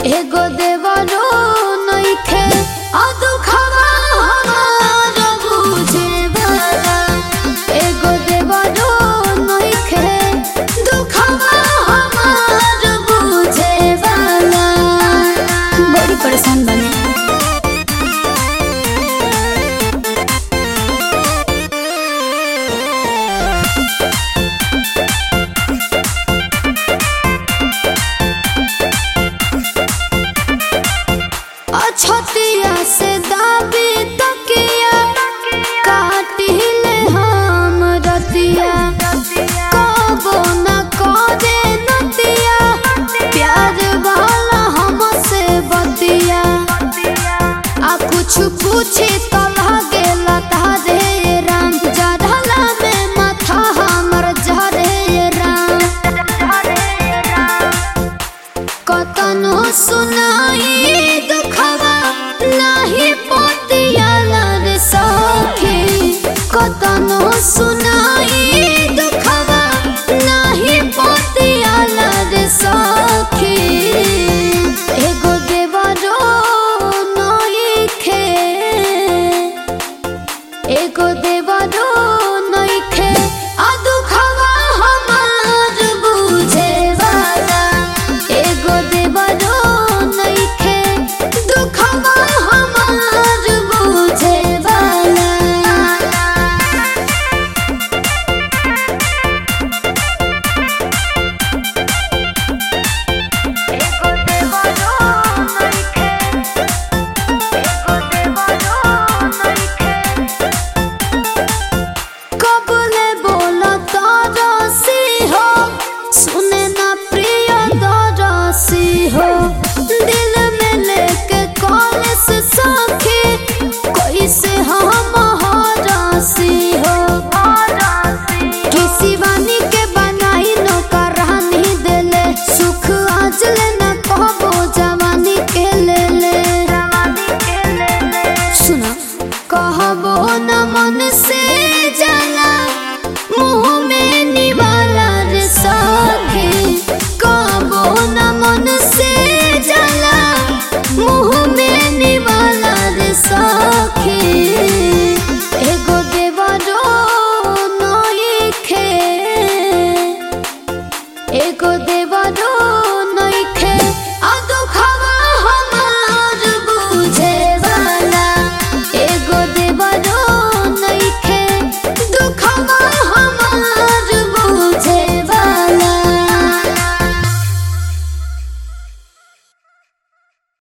एगो देवरो नइखे आ दुखवा हमार बुझे वाला एगो देवरो नइखे दुखवा हमार बुझे वाला बड़ी परेशान बने अछतिया से दाबी तकिया काटिले हम रतिया कबो न करे नतिया प्यार वाला हमसे बतिया आ कुछ पूछी तो लागेला तारे राम जढ़ला में माथा हमर झरे राम कतनो सुनाई दुखवा नाही पोतिया रे सखी कतनो सुना